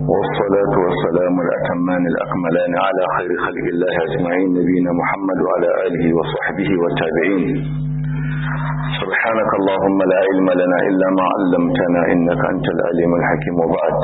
والصلاة والسلام الأتمان الأكملان على خير خلق الله أجمعين نبينا محمد وعلى آله وصحبه والتابعين سبحانك اللهم لا علم لنا إلا ما علمتنا إنك أنت العليم الحكيم وبعد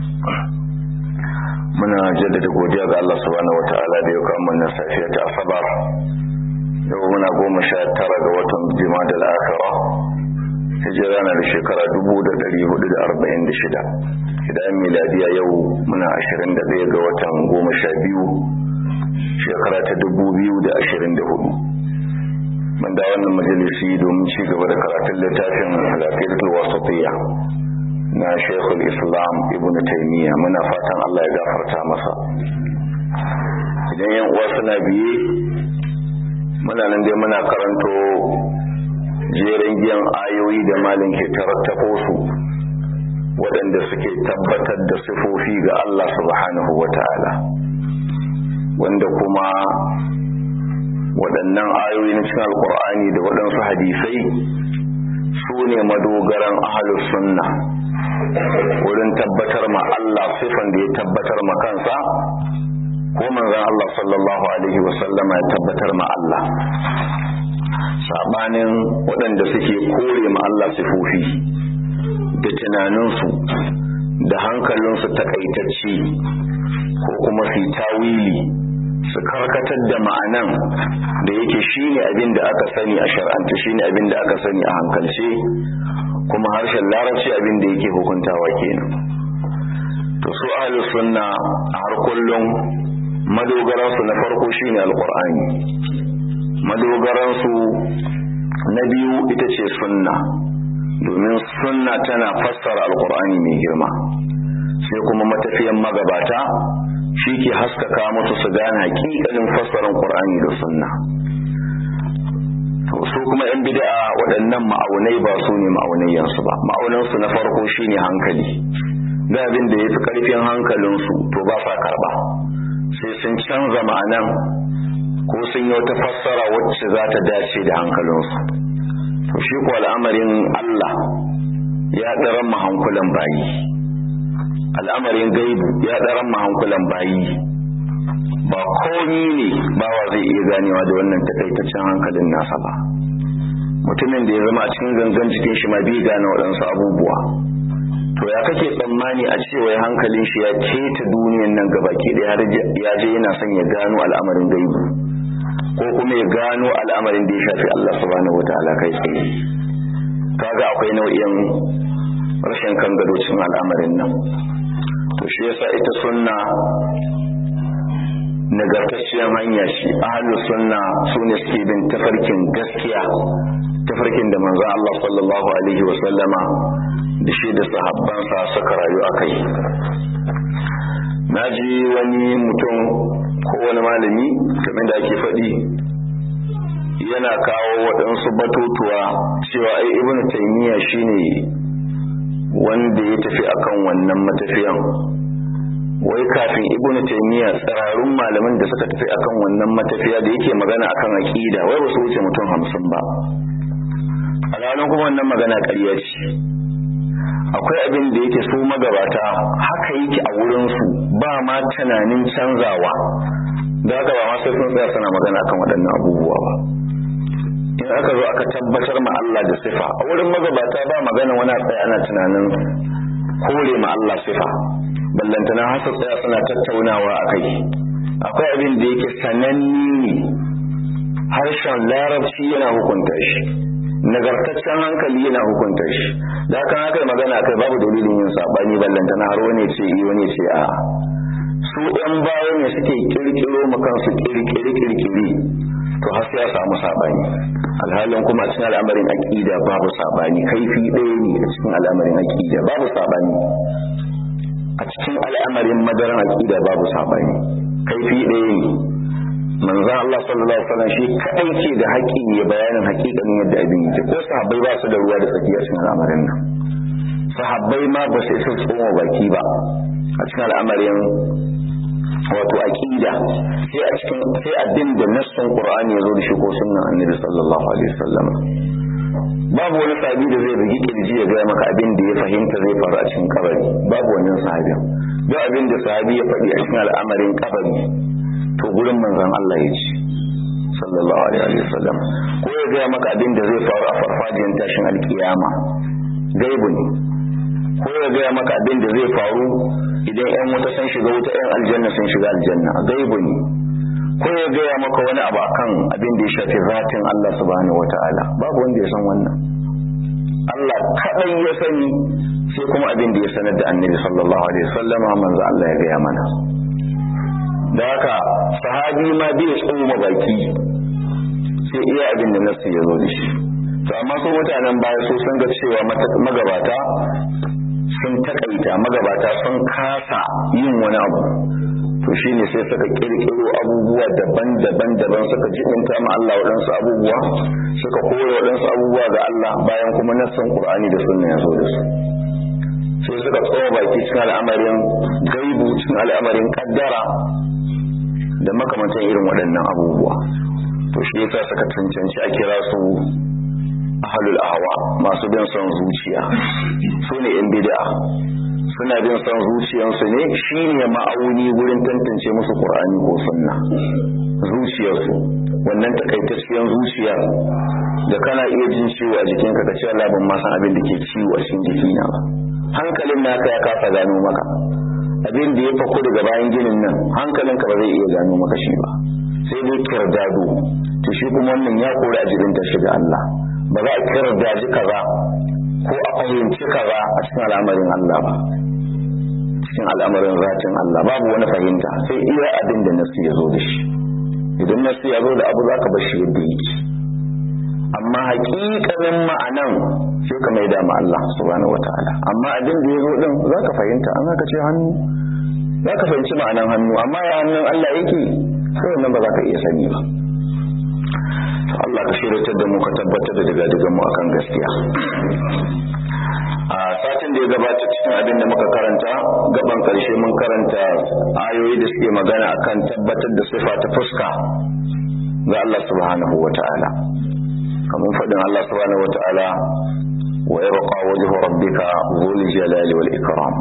muna jaddada godiya ga Allah subhanahu wataala da ya kawo mana safiya ta asabar yau muna goma sha tara ga watan jima'a da al'akara hijira na da shekara dubu da dari hudu da arba'in da shida idan miladiya yau muna ashirin da ɗaya ga watan goma sha biyu shekara ta dubu biyu da ashirin da hudu mun da wannan majalisi domin ci gaba da karatun littafin alaƙidatul wasatiyya na shekul islam ibn taimiyya muna fatan allah ya gafarta masa idan yan uwa suna biye muna nan dai muna karanto jerin giyan ayoyi da malin ke tarattafo su waɗanda suke tabbatar da sifofi ga allah subhanahu wa ta'ala wanda kuma waɗannan ayoyi na cikin alkur'ani da waɗansu hadisai su ne madogaran ahalus sunna wurin tabbatar ma Allah sifan da ya tabbatar ma kansa ko manzon Allah sallallahu alaihi wasallama ya tabbatar ma Allah sabanin waɗanda suke kore ma Allah sifofi da tunaninsu da hankalinsu takaitacci ko kuma su tawili su karkatar da ma'anan da yake shine abin da aka sani a shar'anta shine abin da aka sani a hankalce kuma harshen larabci abin da yake hukuntawa kenan to su ahlus sunna a har kullum madogaransu na farko shine alqur'ani madogaransu na biyu ita ce sunna domin sunna tana fassara alqur'ani mai girma sai kuma matafiyan magabata shi ke haskaka musu su gane hakikalin fassarar qur'ani da sunna su kuma yan bid'a waɗannan ma'aunai ba su ne ma'aunayyansu ba ma'aunansu na farko shine hankali da abin da ya fi ƙarfin hankalinsu to ba sa karɓa sai sun canza ma'anan ko sun yi wata fassara wacce za ta dace da hankalinsu to shi ko al'amarin Allah ya ɗaran mahankulan bayi al'amarin gaibu ya ɗaran mahankulan bayi ba komi ne bawa zai iya ganewa da wannan takaitaccen hankalin nasa ba mutumin da ya zama a cikin gangan jikin shi ma bai gane waɗansu abubuwa to ya kake tsammani a cewa hankalin shi ya keta duniyan nan gaba ke da har ya je yana son ya gano al'amarin gaibu ko kuma ya gano al'amarin da ya shafi Allah subhanahu wataala kai tsaye kaga akwai nau'in rashin kan gado cikin al'amarin nan to shi yasa ita sunna nagartacciyar hanya shi ahlu sunna su ne suke bin tafarkin gaskiya tafarkin da manzo Allah sallallahu alaihi wa sallama da shi da sahabbansa suka rayu a kai naji wani mutum ko wani malami kamar da ake faɗi yana kawo waɗansu batutuwa cewa ai ibnu taymiya shine wanda ya tafi akan wannan matafiyan wai kafin ibn taymiya tsararun malaman da suka tafi akan wannan matafiya da yake magana akan aqida wai ba su wuce mutum hamsin ba alhalin kuma wannan magana ƙarya ce akwai abin da yake su magabata haka yake a wurin su ba ma tunanin canzawa da haka ba ma sai sun tsaya suna magana akan waɗannan abubuwa ba in aka zo aka tabbatar ma Allah da sifa a wurin magabata ba magana wani tsaya ana tunanin kore ma Allah sifa ballantana hasa tsaya suna tattaunawa a kai akwai abin da yake sananni ne harshen larabci yana hukunta shi nagartaccen hankali yana hukunta shi da kan haka magana kai babu dalilin yin sabani ballantana har wani ce yi wani ce a su ɗan baya ne suke kirkiro ma kansu kirkiri kirkiri to har sai ya samu sabani alhalin kuma a cikin al'amarin aqida babu sabani kaifi ɗaya ne a cikin al'amarin aqida babu sabani a cikin al'amarin madaran aqida babu sabani kaifi ɗaya ne manzon Allah sallallahu alaihi wasallam shi kadai ke da haƙƙi ya bayanin haƙiƙanin yadda abin yake ko sahabbai ba su da ruwa da tsaki a cikin al'amarin nan sahabbai ma ba su isa tsoma baki ba a cikin al'amarin wato aqida sai a cikin sai addin da nassin qur'ani ya zo da shi ko sunnan annabi sallallahu alaihi wasallam babu wani sahabi da zai bugi kirji ya gaya maka abin da ya fahimta zai faru a cikin kabari babu wannan sahabin duk abin da sahabi ya faɗi a cikin al'amarin kabari to gurin manzon Allah ya ji sallallahu alaihi wa sallam ko ya gaya maka abin da zai faru a farfajiyar tashin alkiyama gaibu ne ko ya gaya maka abin da zai faru idan yan wuta sun shiga wuta yan aljanna sun shiga aljanna gaibu ne ko ya gaya maka wani abu akan abin da ya shafi zatin Allah subhanahu wataala babu wanda ya san wannan Allah kaɗai ya sani sai kuma abin da ya sanar da annabi sallallahu alaihi wasallam manzo Allah ya gaya mana da haka sahabi ma bai tsoma baki sai iya abin da nasu ya zo da shi to amma su mutanen baya su sun ga cewa magabata sun takaita magabata sun kasa yin wani abu to shine sai suka kirkiro abubuwa daban-daban daban suka jibinta ma Allah waɗansu abubuwa suka koya waɗansu abubuwa ga Allah bayan kuma nassan Qur'ani da sunna ya zo da su sai suka tsawo baki cikin al'amarin gaibu cikin al'amarin kaddara da makamantan irin waɗannan abubuwa to shi yasa suka cancanci a kira su ahlul ahwa masu bin son zuciya su ne yan bid'a suna bin son zuciyarsu ne shine ma'auni wurin tantance musu qur'ani ko sunna zuciyarsu wannan takaitacciyar zuciya da kana iya jin ciwo a jikinka ka ce Allah ban ma san abin da ke ciwo a cikin jikina ba hankalin naka ya kasa gano maka abin da ya fako daga bayan ginin nan hankalinka ba zai iya gano maka shi ba sai dai kirdado to shi kuma wannan ya kori a jirin ta shiga Allah ba za a kirdaji kaza ko a fahimci kaza a cikin al'amarin Allah ba cikin al'amarin zatin Allah babu wani fahimta sai iya abin da nasu ya zo da shi idan nasu ya zo da abu za ka bar shi yadda yake amma hakikanin ma'anan sai ka mai da Allah subhanahu wataala amma abin da ya zo din za ka fahimta an ka ce hannu za ka fahimci ma'anan hannu amma ya hannun Allah yake sai wannan ba za ka iya sani ba Allah ka shirya da mu ka tabbatar da daga daga mu akan gaskiya a satin da ya gabata cikin abin da muka karanta gaban karshe mun karanta ayoyi da suke magana akan tabbatar da sifa ta fuska ga Allah subhanahu wa ta'ala kamar faɗin Allah subhanahu wa ta'ala wa yabqa wajhu rabbika dhul jalali wal ikram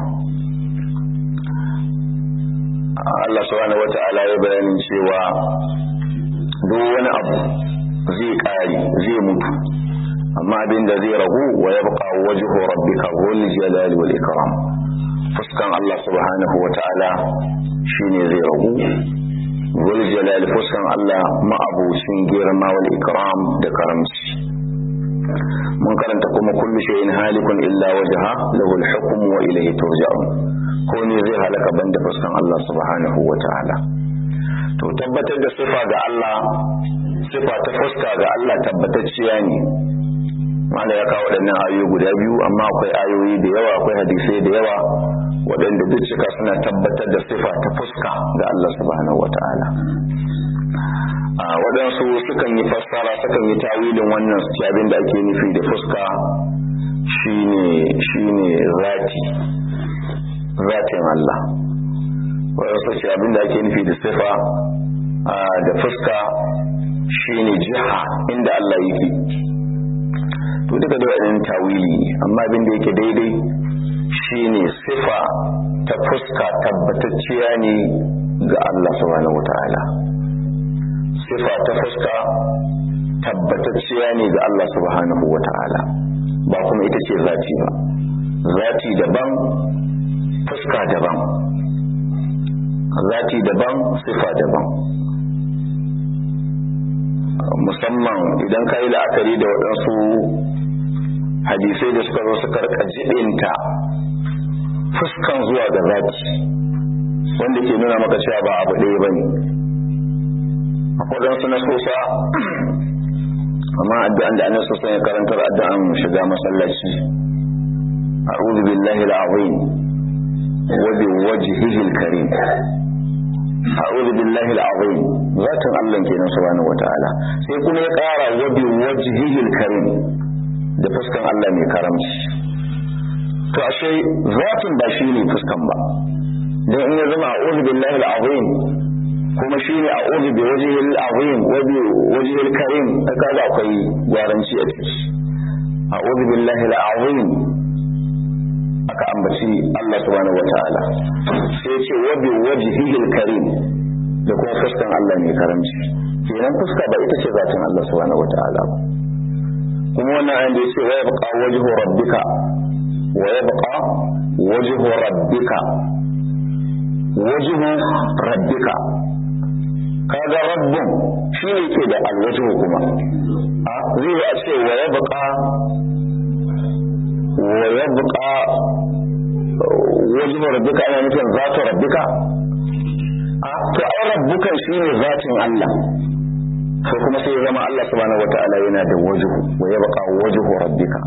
Allah subhanahu wa ta'ala ya bayanin cewa duk wani abu zai ƙare zai mutu amma abin da zai ragu wa ya buƙa wajhu rabbika dhul jalali wal ikram fuskan Allah subhanahu wa ta'ala shine zai ragu dhul jalali fuskan Allah ma'abucin girma wal ikram da karamci mun karanta kuma kullu shay'in halikun illa wajha lahu al-hukm wa ilayhi turja'un ko ne zai halaka banda fuskan Allah subhanahu wa ta'ala to tabbatar da sifa ga Allah sifa ta fuska ga Allah tabbatacciya ne wanda ya kawo waɗannan ayoyi guda biyu amma akwai ayoyi da yawa akwai hadisai da yawa waɗanda duk cika suna tabbatar da sifa ta fuska ga Allah subhanahu wata'ala a waɗansu sukan yi fassara sukan yi tawilin wannan su abin da ake nufi da fuska shine shine zati zatin Allah waɗansu ce abin da ake nufi da sifa da fuska shine jiha inda Allah yake to duka da waɗannan tawili amma abin da yake daidai shine sifa ta fuska tabbatacciya ne ga Allah subhanahu wata'ala sifa ta fuska tabbatacciya ne ga Allah subhanahu wata'ala ba kuma ita ce zati ba zati daban fuska daban zati daban sifa daban musamman idan ka yi la'akari da waɗansu hadisai da suka zo suka rika jibinta fuskan zuwa ga zati wanda ke nuna maka cewa ba abu ɗaya ba ne waɗansu na sosa amma addu'an da annabi sosa ya karantar addu'an shiga masallaci a'udhu billahi al-azim wa bi wajhihi al-karim a'udhu billahi al-azim zatin Allah kenan subhanahu wataala sai kuma ya ƙara wa bi wajhihi al-karim da fuskan Allah mai karamci to ashe zatin ba shi ne fuskan ba dan in ya zama a'udhu billahi al-azim kuma shi ne a'udhu bi wajhihi al-azim wa bi wajhihi al-karim kaga akwai gwaranci a ciki a'udhu billahi al-azim aka ambaci Allah subhanahu wataala sai ce wa bi wajhihil karim da kuma fuskan Allah mai karamci kenan fuska ba ita ce zatin Allah subhanahu wataala ba kuma wannan ayan da yace wa yabqa wajhu rabbika wa yabqa wajhu rabbika wajhu rabbika kaga rabbun shi ne ke da alwajhu kuma a zai yi a ce wa yabqa wa yabqa wajhu rabbika ana nufin zatu rabbika a to ai rabbukan shine zatin Allah ko kuma sai ya zama Allah subhanahu wataala yana da wajhu wa yabqa wajhu rabbika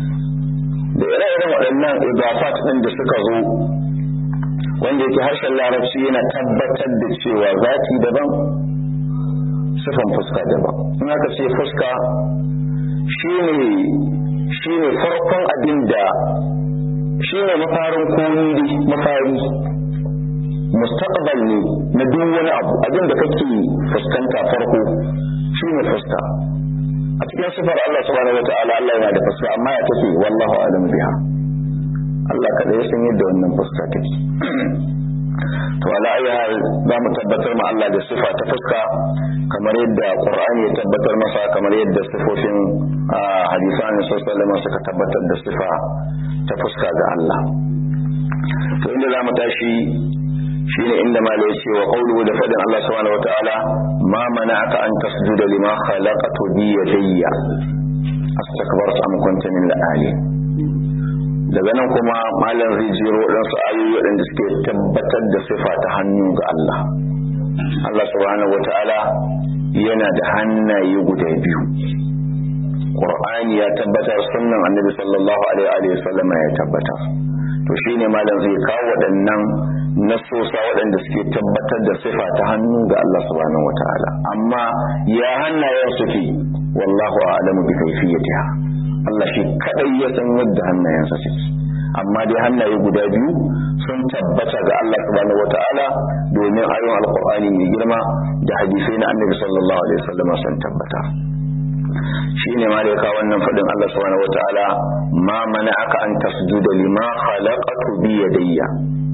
da ire-iren waɗannan idafat ɗin da suka zo wanda yake harshen larabci yana tabbatar da cewa zati daban sifan fuska daban in aka ce fuska shine shine farkon abin da shine mafarin komi mafari mustaqbal ne na duk wani abu abin da kake fuskanta farko shine fuska a cikin sifar Allah subhanahu wataala Allah yana da fuska amma ya take wallahu alam biha Allah kada ya san yadda wannan fuska take to ala ayi hal za mu tabbatar ma Allah da sifa ta fuska kamar yadda Qur'ani ya tabbatar masa kamar yadda sifofin hadisan sallallahu suka tabbatar da sifa ta fuska ga Allah to inda za mu tashi shine inda malai yace wa qawluhu da fadin Allah subhanahu wataala ma mana'aka an tasjuda lima khalaqtu bi yadayya astakbarta am kunta min al-ali daga nan kuma malam zai jiro waɗansu ayoyi waɗanda suke tabbatar da sifa ta hannu ga Allah Allah subhanahu wataala yana da hannaye guda biyu Qur'ani ya tabbatar sunnan Annabi sallallahu alaihi wa sallam ya tabbatar to shine malam zai kawo waɗannan nasosa waɗanda suke tabbatar da sifa ta hannu ga Allah subhanahu wataala amma ya hannayen suke wallahu a'lamu bi kayfiyatiha Allah shi kadai ya san yadda hannayensa suke amma dai hannaye guda biyu sun tabbata ga Allah subhanahu wataala domin ayoyin alqur'ani mai girma da hadisai na annabi sallallahu alaihi wasallam sun tabbata shine ma da ya kawo wannan fadin Allah subhanahu wataala ma mana'aka an tasjuda lima khalaqatu bi yadayya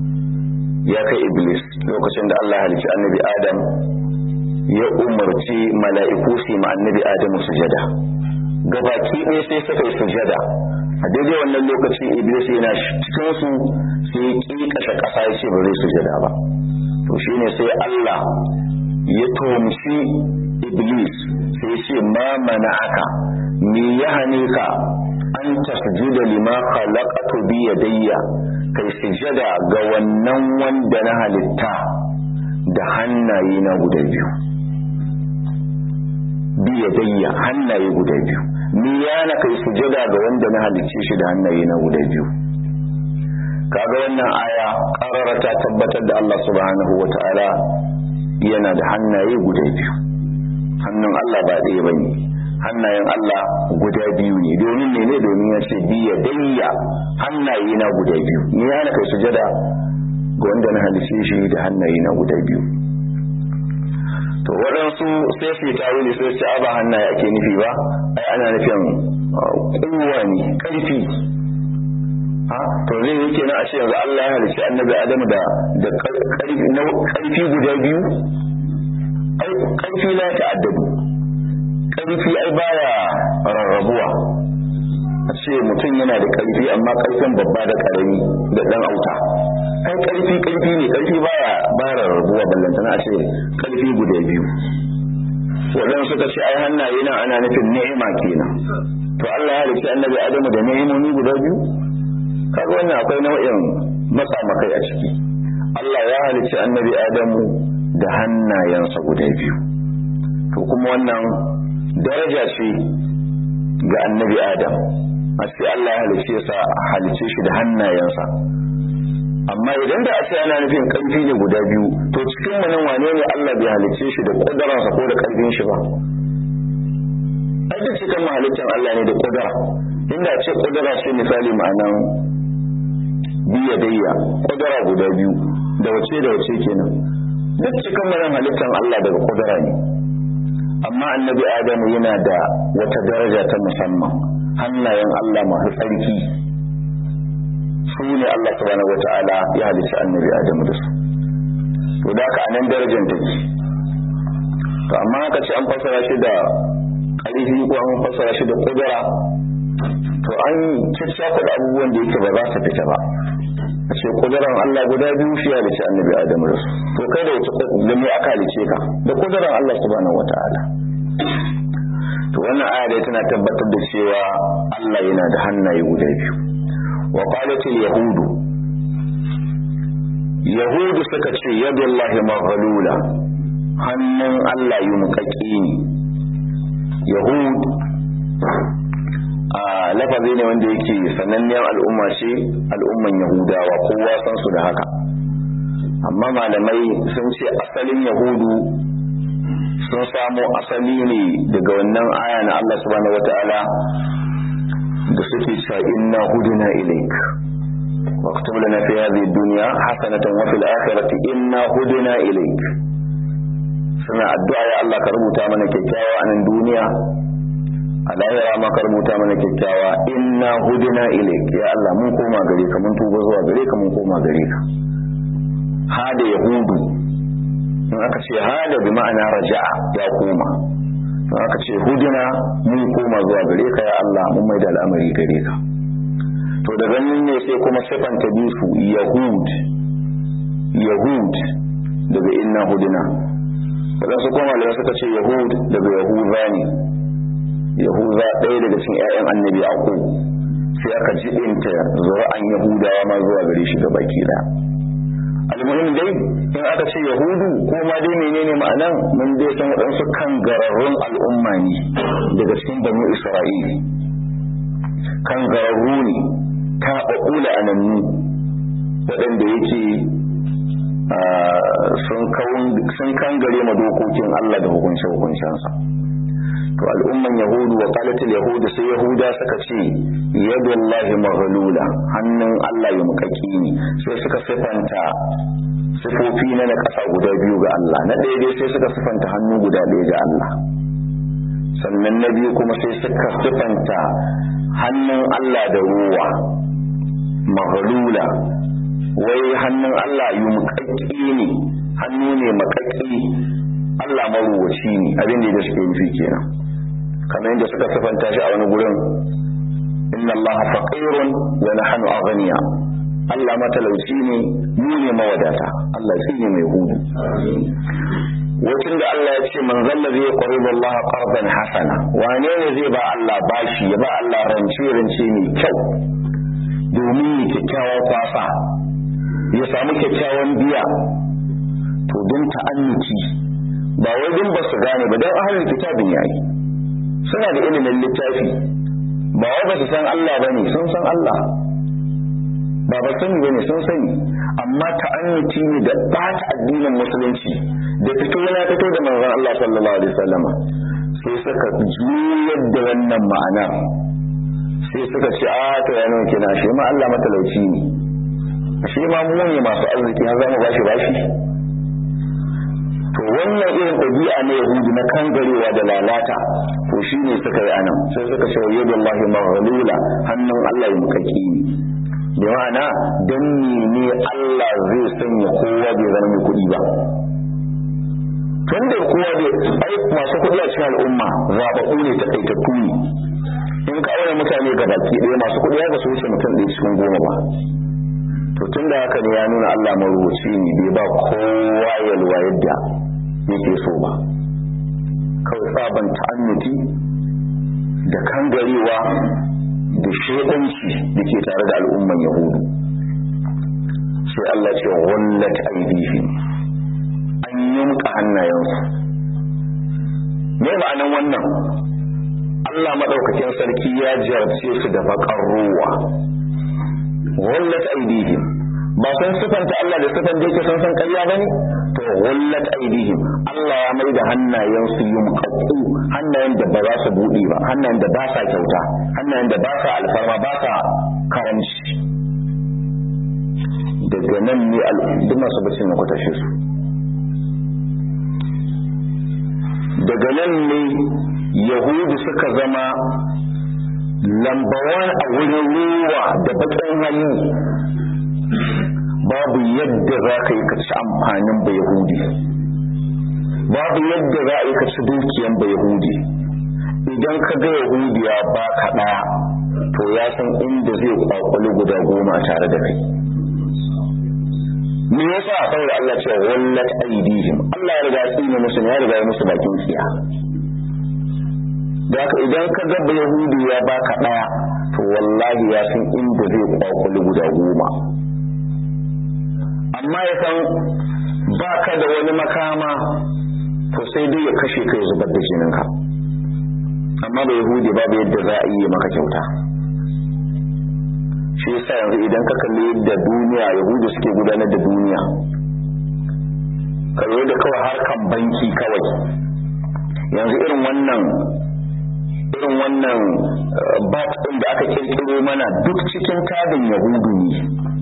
ya kai iblis lokacin da Allah halicci annabi adam ya umarci mala'iku su ma annabi adamu sujada gabaki ɗaya sai suka yi sujada a daidai wannan lokaci iblis yana cikin su sai ya ƙi ƙasa ƙasa ya ce ba zai sujada ba to shine sai Allah ya tomshi iblis sai ce ma aka me ya hane ka an tasjuda lima khalaqatu bi yadayya kai sujada ga wannan wanda na halitta da hannaye na guda biyu bi yadayya hannaye guda biyu me yana kai sujada ga wanda na halicce shi da hannaye na guda biyu kaga wannan aya karara ta tabbatar da Allah subhanahu wataala yana da hannaye guda biyu hannun Allah ba ɗaya bane hannayen Allah guda biyu ne domin ne domin ya ce biya dayya hannaye na guda biyu ni yana kai sujada ga wanda na halice shi da hannaye na guda biyu to waɗansu sai su yi tawili sai su ba hannaye ake nufi ba ai ana nufin kowa ne ƙarfi ha to zai yi kenan a ce yanzu Allah ya halice annabi Adamu da da ƙarfi guda biyu ai ƙarfi la ta'addadu ƙarfi ai baya rarrabuwa a ce mutum yana da ƙarfi amma ƙarfin babba da ƙarami da ɗan auta ai ƙarfi ƙarfi ne ƙarfi baya baya rarrabuwa ballantana a ce ƙarfi guda biyu waɗanda suka ce ai hannaye nan ana nufin ni'ima kenan to Allah ya halicci annabi Adamu da ni'imomi guda biyu kaga wannan akwai nau'in matsa makai a ciki Allah ya halicci annabi Adamu da hannayensa guda biyu to kuma wannan daraja ce ga annabi adam a ce Allah ya halice sa halice shi da hannayensa amma idan da a ce ana nufin karfi ne guda biyu to cikin mu nan wane ne Allah bai halice shi da kudaransa ko da karfin shi ba ai duk cikin halittar Allah ne da kudura inda ce kudura ce misali ma'anan biya dayya kudura guda biyu da wace da wace kenan duk cikin mu nan halittar Allah daga kudura ne amma annabi adamu yana da wata daraja ta musamman hannayen Allah masu tsarki su ne Allah subhanahu wata'ala ya halicci annabi Adamu da su to da haka anan darajar take to amma aka ce an fassara shi da ƙarfi ko an fassara shi da kudura to an ciccafa da abubuwan da yake ba za su fita ba a ce kuduran Allah guda biyu shi ya halicci annabi Adamu da su to kai da wace da me aka halice ka da kuduran Allah subhanahu wata'ala to wannan aya dai tana tabbatar da cewa Allah yana da hannaye guda biyu wa qalatil yahudu yahudu suka ce yadullahi maghlula hannun Allah yi muƙaƙi ne yahud a lafazi ne wanda yake sananniyar al'umma ce al'umman yahudawa kowa san su da haka amma malamai sun ce asalin yahudu sun samo asali ne daga wannan aya na Allah subhanahu wata'ala da suke cewa inna huduna ilaik واكتب لنا في هذه الدنيا حسنة وفي الآخرة إنا هدنا إليك suna addu'a ya Allah ka rubuta mana kyakkyawa a nan duniya a lahira ma ka rubuta mana kyakkyawa inna hudina ilaik ya Allah mun koma gare ka mun tuba zuwa gare ka mun koma gare ka hada yahudu in aka ce hada bi ma'ana raja'a ya koma in aka ce hudina mun koma zuwa gare ka ya Allah mun maida al'amari gare ka to daga nan ne sai kuma sifanta bisu yahud yahud daga inna hudina waɗansu kuma da suka ce yahud daga yahuza ne yahuza ɗaya daga cikin 'ya'yan annabi aku sai aka jibinta zura'an yahudawa ma zuwa gare shi gaba ki ɗaya almuhim dai in aka ce yahudu ko ma dai menene ma'anan mun dai san waɗansu kan gararrun al'umma ne daga cikin banu isra'ili kan gararru ne ta ɓaɓɓula anannu waɗanda yake sun kangare ma dokokin Allah da hukunce hukuncensa to al'umman yahudu wa qalatil yahudu sai yahuda suka ce yadullahi maghlula hannun Allah ya mukaki ne sai suka sifanta sifofi na na kasa guda biyu ga Allah na ɗaya dai sai suka sifanta hannu guda ɗaya ga Allah sannan na biyu kuma sai suka sifanta hannun Allah da ruwa maghlula wai hannun Allah yi muƙaƙƙi ne hannu ne maƙaƙƙi Allah maruwaci ne abin da suke nufi kenan kamar yadda suka sifanta shi a wani gurin inna Allah faqirun wa nahnu aghniya Allah matalauci ne mu ne mawadata Allah shi ne mai hudu wacin da Allah ya ce man zalla zai qaribu Allah qardan hasana wane ne zai ba Allah bashi ya ba Allah rance rance mai kyau domin ya kyakkyawan kwasa ya samu kyakkyawan biya to don ta'annuci ba wai don ba su gane ba don ahalin kitabin yayi suna da ilimin littafi ba wai ba su san Allah ba ne sun san Allah ba ba sani ba ne sun sani amma ta'annuci ne da ɓata addinin musulunci da fito na fito da manzon Allah sallallahu alaihi wasallama sai suka juyar da wannan ma'ana sai suka ce a to ya nuna kina shi ma Allah matalauci ne shi ma mu ne masu arziki har zamu bashi bashi to wannan irin ɗabi'a na yahudu na kangarewa da lalata to shi ne suka yi anan sai suka ce wa yadu Allah maghlula hannun Allah ya mukaki ne da ma'ana dan ne Allah zai sanya kowa bai zama mai kuɗi ba tun da kowa bai ai masu kuɗi a cikin al'umma zaɓaɓɓu ne ta ɗaitattu ne in ka aure mutane ga baki ɗaya masu kuɗi ya ga su wuce mutum ɗaya cikin goma ba to tun da haka ne ya nuna Allah marubuci ne bai ba kowa yalwa yadda yake so ba kawai sabon ta'annuti da kangarewa da shaidanci da ke tare da al'umman yahudu sai Allah ce wallat aidihim an yunka hannayensu me ma'anan wannan Allah maɗaukakin sarki ya jarce su da baƙar ruwa wallat aidihim ba sun sifanta Allah da sifan da yake sun san ƙarya bane to wallat aidihim Allah ya mai da hannayen su yumqaqu hannayen da ba za su bude ba hannayen da ba sa kyauta hannayen da ba sa alfarma ba sa karanci daga nan ne duk masu bacin na kwatashe su daga nan ne yahudu suka zama lambawan a wurin ruwa da bakin hali babu yadda za ka yi ka ci amfanin ba yahudi babu yadda za a yi ka ci dukiyan ba yahudi idan ka ga yahudiya ba ka ɗaya to ya san inda zai kwakwali guda goma tare da kai me yasa saboda Allah ce wallat aidihim Allah ya riga tsine musu ya riga ya musu bakin tsiya da haka idan ka ga ba yahudi ya baka ɗaya to wallahi ya san inda zai kwakwali guda goma amma ya san ba ka da wani makama to sai dai ya kashe ka ya zubar da jininka amma ba yahudi babu yadda za a yi maka kyauta shi yasa yanzu idan ka kalli yadda duniya yahudu suke gudanar da duniya kalli da kawai harkan banki kawai yanzu irin wannan irin wannan bat ɗin da aka kirkiro mana duk cikin tadin yahudu ne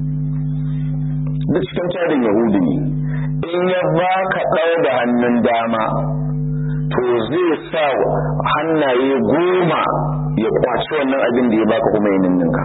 duk cikin tadin yahudu ne in ya baka ɗau da hannun dama to zai sa hannaye goma ya kwaci wannan abin da ya baka kuma ya ninninka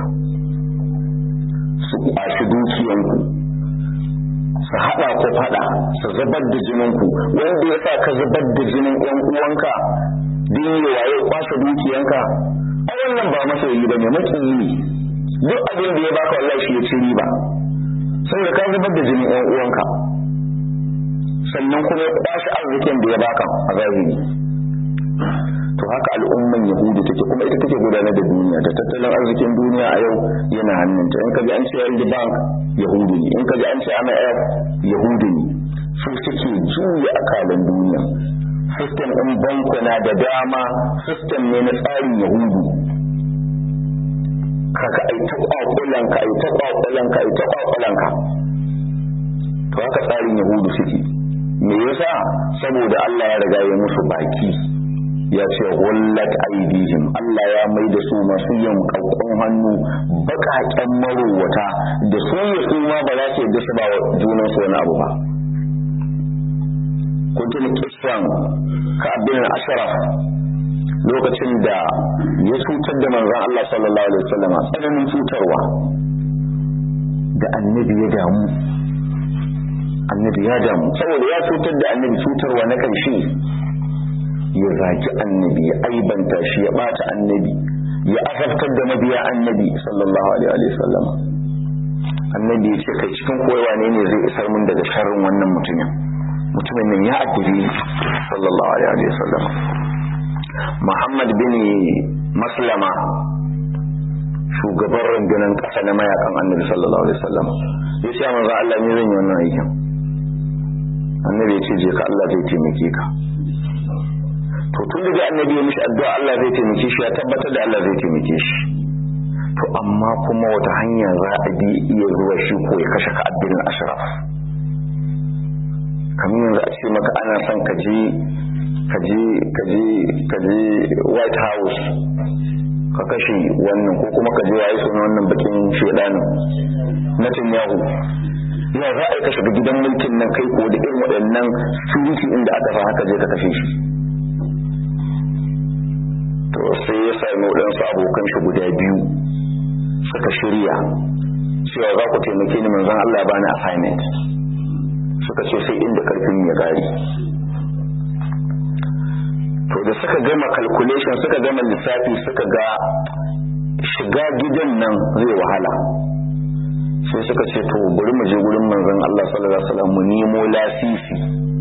su kwashi dukiyanku su haɗa ku faɗa su zubar da jininku wanda ya sa ka zubar da jinin ‘yan uwanka din yi waye kwashe dukiyanka a wannan ba masoyi ba ne makiyi ne duk abin da ya baka wallahi shi ya ci riba saboda ka zubar da jinin ‘yan uwanka sannan kuma ya kwashe arzikin da ya baka a zahiri to haka al'umman yahudu take kuma ita take gudanar da duniya da tattalin arzikin duniya a yau yana hannunta in kaji an ce yanzu bank yahudu ne in kaji an ce MIF yahudu ne su suke juya akalan duniya system ɗin bankuna da dama system ne na tsarin yahudu kaka ai ta kwakulanka ai ta kwakulanka ai ta kwakulanka to haka tsarin yahudu suke me yasa saboda Allah ya riga ya musu baki ya ce wallat aidihim Allah ya mai da su masu yin kakkun hannu bakaken marowata da su ya su ma ba za su yadda su ba junan su wani abu ba kun tuni kisan ka abin ashraf lokacin da ya cutar da manzon Allah sallallahu alaihi wasallam tsananin cutarwa da annabi ya damu annabi ya damu saboda ya cutar da annabi cutarwa na ƙarshe ya zaki annabi ya aibanta shi ya bata annabi ya azabtar da mabiya annabi sallallahu alaihi wa sallam annabi ya ce kai cikin koyawa ne ne zai isar mun daga sharrin wannan mutumin mutumin nan ya addabi sallallahu alaihi wa sallam Muhammad bin Maslama shugaban rundunar ƙasa na mayakan annabi sallallahu alaihi wa sallam ya ce manzo Allah ne zan yi wannan aikin annabi ya ce je ka Allah zai taimake ka to tun da annabi ya mishi addu'a Allah zai taimake shi ya tabbatar da Allah zai taimake shi to amma kuma wata hanya za a bi iya zuwa shi ko ya kashe ka abin ashraf kamar yanzu a ce maka ana son ka je ka je ka je ka je white house ka kashe wannan ko kuma ka je waye suna wannan bakin shedanin Netanyahu ya za a yi ka shiga gidan mulkin nan kai ko da irin waɗannan security inda aka fa haka je ka kashe shi to sai ya sami waɗansu abokan shi guda biyu suka shirya cewa za ku taimake ni manzon Allah ya bani assignment suka ce sai inda karfin ya gari to da suka gama calculation suka gama lissafi suka ga shiga gidan nan zai wahala sai suka ce to bari mu je gurin manzon Allah sallallahu alaihi wasallam mu nemo lasisi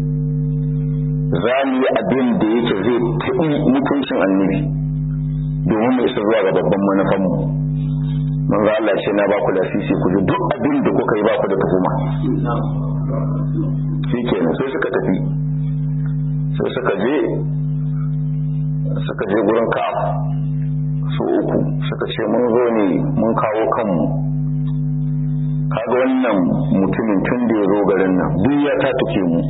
za mu yi abin da yake zai taɓi mutuncin annabi domin mu isa zuwa ga babban manufanmu manzo Allah ce na ba ku lasisi ku ji duk abin da kuka yi ba ku da tuhuma shi kenan sai suka tafi sai suka je suka je gurin ka su uku suka ce mun zo ne mun kawo kanmu kaga wannan mutumin tun da ya zo garin nan duk ya ta take mu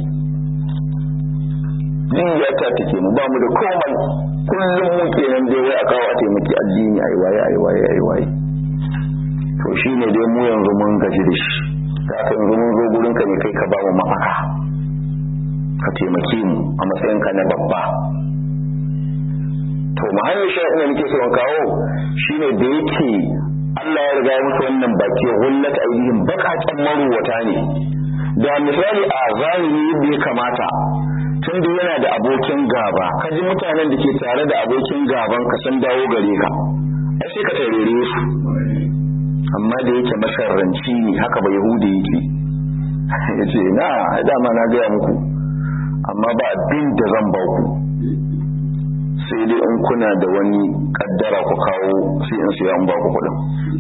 duk ya ta take mu ba mu da komai kullum mu kenan dai wai a kawo a taimaki addini ai waye ai waye ai waye to shine dai mu yanzu mun gaji da shi da aka yanzu mun zo gurin ka ne kai ka ba mu mafaka ka taimake mu a matsayin ka na babba to mahallin sha'in da nake so in kawo shine da yake Allah ya riga ya musu wannan baki hullat aidihim bakaken maruwata ne da misali a zahiri yadda ya kamata tun da yana da abokin gaba ka ji mutanen da ke tare da abokin gaban ka sun dawo gare ka ai sai ka tarere su amma da yake masarranci ne haka ba yahudi yake ya ce na dama na gaya muku amma ba abin da zan ba ku sai dai in kuna da wani kaddara ku kawo sai in siya in ba ku kuɗin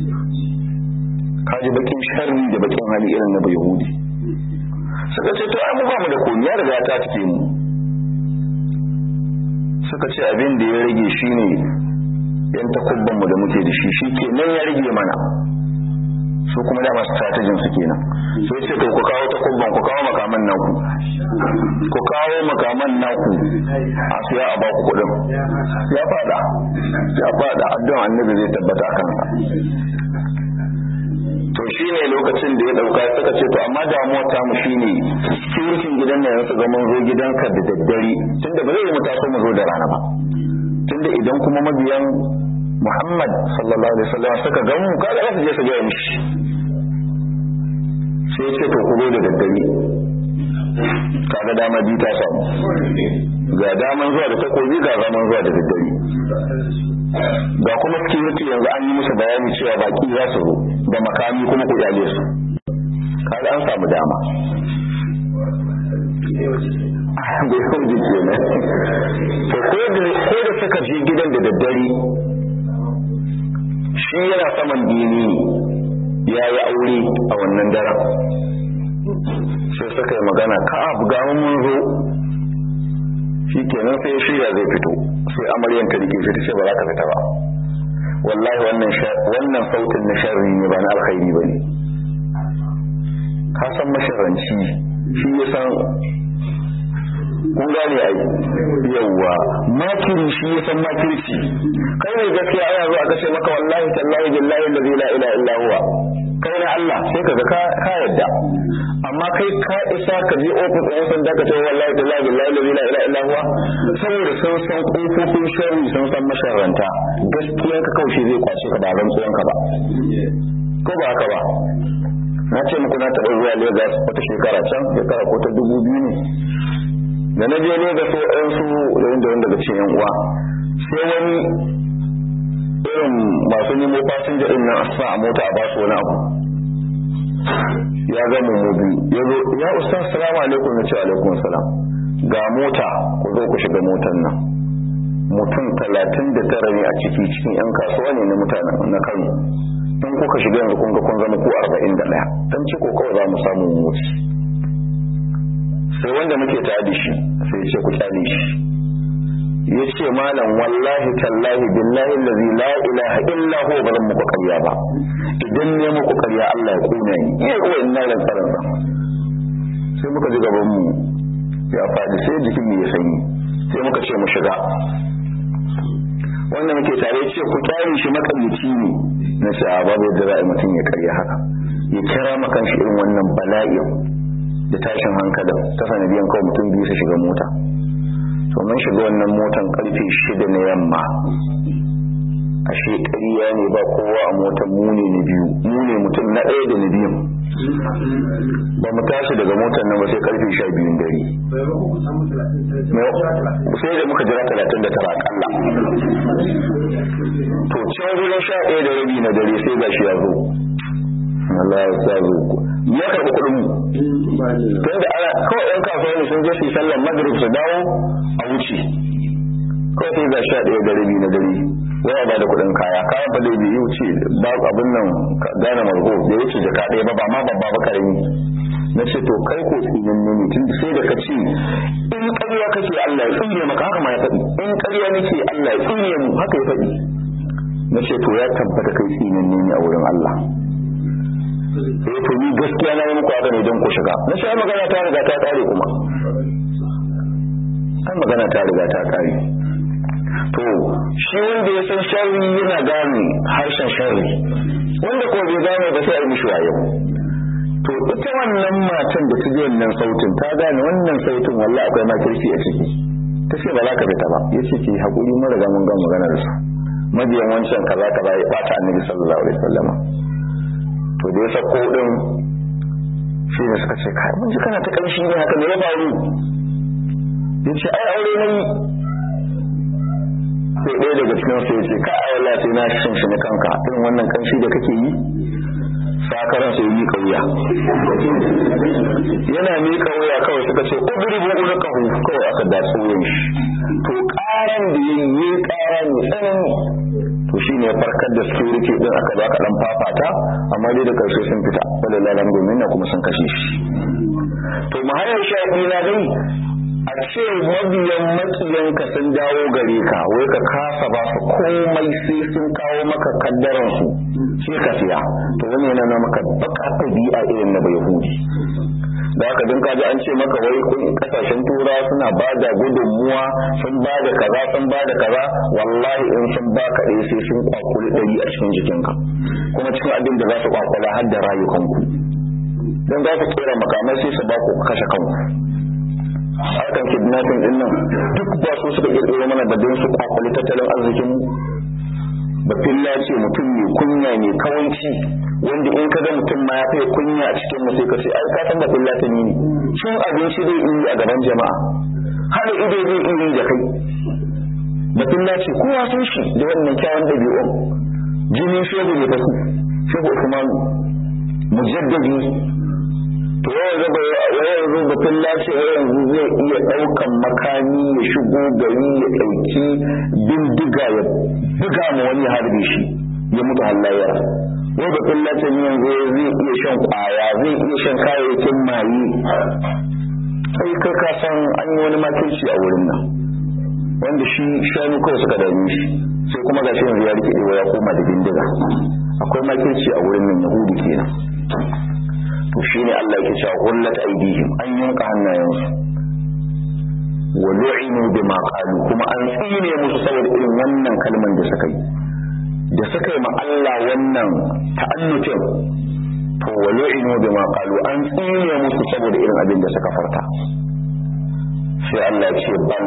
kaji bakin sharri da bakin hali irin na yahudi suka ce to ai mu ba mu da komai ya riga ta take mu suka ce abin da ya rage shine yan takubban mu da muke da shi shi nan ya rage mana su kuma da masu strategin su kenan sai ce to ku kawo takubban ku kawo makaman naku ku kawo makaman naku a siya a baku kudin ya fada ya fada addu'an annabi zai tabbata kansa to shi ne lokacin da ya dauka suka ce to amma damuwa ta mu shine security gidan nan yanzu ga mun zo gidanka da daddare tunda ba zai yi mu taso mu zo da rana ba tunda idan kuma mabiyan Muhammad sallallahu alaihi wasallam suka ga mu kada za su je su ga mishi sai ce to ku zo da daddare kaga dama bi ta samu ga daman zuwa da takobi ga zaman zuwa da daddare ga kuma security yanzu an yi musu bayani cewa baki za su zo da makami kuma ku jale su kaga an samu dama bai hujji kenan to ko da suka je gidan da daddare shi yana saman dini ya yi aure a wannan daren sai suka yi magana ka abu ga mun zo shi kenan sai shirya zai fito sai amaryan ta rike fita ce ba za ka fita ba wallahi wannan wannan sautin na sharri ne ba na alkhairi ba ne ka san masharanci shi ya san kun gane ai yawwa makiri shi ya san makirci kai ne gaskiya ana zuwa ka ce maka wallahi tallahi billahi allazi la ilaha illa huwa kai na Allah sai kaga ka ka yadda amma kai ka isa ka je ofis ɗin sanda ka ce wallahi tallahi billahi allazi la ilaha illa huwa saboda sun san kofofin sharri sun san masharranta gaskiya ka kaushe zai kwace ka ba rantsuwan ka ba ko ba haka ba na ce muku na taɓa zuwa Lagos wata shekara can shekara ko ta dubu biyu ne da na je Lagos sai ɗan su da wanda wanda daga cikin uwa sai wani irin masu nemo fasinja ɗin nan a sa a mota a ba su wani abu ya ga mu biyu ya zo ya ustaz salamu alaikum ya ce alaikum salam ga mota ku zo ku shiga motar nan mutum talatin da tara ne a ciki cikin yan kasuwa ne na mutanen na kano in kuka shiga yanzu kun ga kun zama ku arba'in da ɗaya dan ciko kawai za mu samu wuce sai wanda muke tare da shi sai ya ce ku kyale shi ya ce malam wallahi tallahi billahi allazi la ilaha illa huwa ba zan muku karya ba idan ne muku karya Allah ya kuna ni iya kuwa ina ran tsaron sa sai muka ji gaban mu ya faɗi sai jikin mu ya sanyi sai muka ce mu shiga wanda muke tare ce ku kyale shi makamici ne na ce a babu yadda za a yi mutum ya karya haka ya kira makan shi irin wannan bala'in da tashin hankalin ta sanadiyan kawai mutum biyu su shiga mota to mun shiga wannan motan karfe shida na yamma ashe ƙarya ne ba kowa a motan mu ne na biyu mu ne mutum na ɗaya da na biyun ba mu tashi daga motan nan ba sai karfe sha biyun dare sai da muka jira talatin da tara akalla to can wurin sha ɗaya da rabi na dare sai gashi ya zo Allah ya sa zo ya karɓi kuɗin mu tun da ana kawai ɗan kasuwa ne sun je su yi sallar magrib su dawo a wuce kawai sai ga sha ɗaya da rabi na dare waya ba da kuɗin kaya kayan ba dai bai wuce ba abin nan gane margo da ya ce jaka ɗaya ba ba ma babba ba karami na ce to kai ko tsinin ne tun sai da ka ce in ƙarya kake Allah ya tsine maka haka ma ya faɗi in ƙarya nake Allah ya tsine mu haka ya faɗi na ce to ya tabbata kai tsinin ne a wurin Allah sai to ni gaskiya na yi muku haka ne don ku shiga na sai magana ta riga ta kare kuma ai magana ta riga ta kare to shi wanda ya san sharri yana gane harshen sharri wanda ko bai gane ba sai a yi mishi wayo to ita wannan matan da ta ji wannan sautin ta gane wannan sautin wallahi akwai makirci a ciki ta ce ba za ka fita ba ya ce ki haƙuri mun riga mun ga magana da su mabiyan wancan kaza kaza ya bata annabi sallallahu alaihi wasallam to da ya sako din shi ne suka ce kai mun ji kana ta kanshi ne haka ne ya faru ya ce ai aure ne sai ɗaya daga cikin su ya ce ka ai wallahi sai na shin shi na kanka irin wannan kanshi da kake yi sakaran sai yi kauya yana miƙa wuya kawai suka ce udribu ulqahu kawai aka datsu wuyan shi to ƙaran da yayi ƙara mai tsanani to shine ya farkar da security din aka zo aka dan fafata amma dai da karshe sun fita wallahi lam domin na kuma sun kashe shi to mahayar shafi na dai a ce mabiyan makiyanka sun dawo gare ka wai ka kasa ba su komai sai sun kawo maka kaddaran su sai ka siya to wani yana na maka baka ɗabi'a irin na bai hudi da haka don kaji an ce maka wai kun kasashen tura suna ba da gudunmuwa sun ba da kaza sun ba da kaza wallahi in sun ba ka ɗaya sai sun kwakuli ɗari a cikin jikinka kuma cikin abin da za su kwakwala har da rayukanku don za su kera makamai sai su ba ku kashe kanku harkan kidnapping din nan duk ba su suka kirkiro mana da don su kwakwali tattalin arzikin mu bafilla ce mutum mai kunya mai kawanci wanda in ka ga mutum ma ya fiye kunya a cikin sai ka ce ai ka san bafilla ta ne cin abinci zai yi a gaban jama'a hada ido zai yi da kai bafilla ce kowa sun shi da wannan kyawun ɗabi'un jinin shegu ne fasu shegu usmanu mujaddadi to yanzu ba yanzu batun lafiya yanzu zai iya ɗaukan makami ya shigo gari ya ɗauki bindiga ya buga ma wani harbe shi ya mutu hallayar wai batun lafiya ne yanzu zai iya shan kwaya zai iya shan kayayyakin maye sai kai ka san an yi wani makirci a wurin nan wanda shi shanu kawai suka dame shi sai kuma gashi yanzu ya rike ya koma da bindiga akwai makirci a wurin nan yahudu kenan to shine Allah yake cewa hullat aidihim an yanka hannayensu wa lu'inu bima qalu kuma an tsine musu saboda irin wannan kalman da suka yi da suka yi ma Allah wannan ta'annutin to wa lu'inu bima qalu an tsine musu saboda irin abin da suka farta sai Allah ya ce ban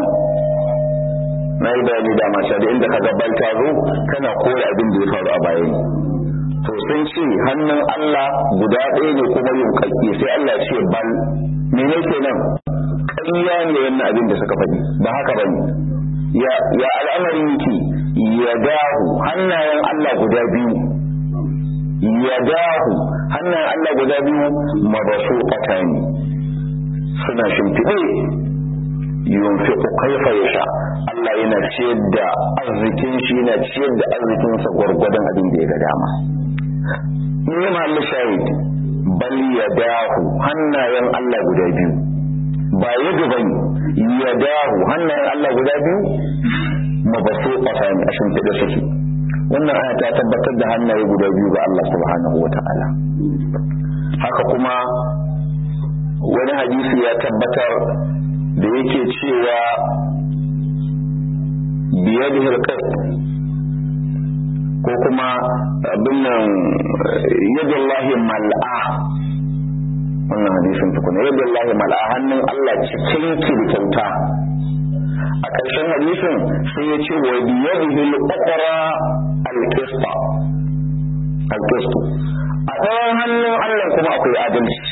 na yi bayani da mata da inda kaga bal ta zo kana kore abin da ya faru a bayan to sun ce hannun Allah guda ɗaya ne kuma yin kakki sai Allah ce bal mene kenan ƙarya ne wannan abin da suka faɗi ba haka ba ne ya ya al'amari yake ya dahu hannayen Allah guda biyu ya dahu hannayen Allah guda biyu mabasu ne suna shimfiɗe yunfiqu kaifa yasha Allah yana ciyar da arzikin shi yana ciyar da arzikinsa gwargwadon abin da ya ga dama ne mahalli shahid bal ya dahu hannayen Allah guda biyu ba yadda bane ya dahu hannayen Allah guda biyu mabaso ƙasa ne a shimfiɗe suke wannan aya ta tabbatar da hannaye guda biyu ga Allah subhanahu wa ta'ala haka kuma wani hadisi ya tabbatar da yake cewa biyadihi alqasd ko kuma abin nan yadullahi mal'a wannan hadisin tukuna yadullahi mal'a hannun Allah cikin ki da kyauta a ƙarshen hadisin sai ya ce wa biyadihi al-ukhra al-qista al-qistu a ɗayan hannun Allah kuma akwai adalci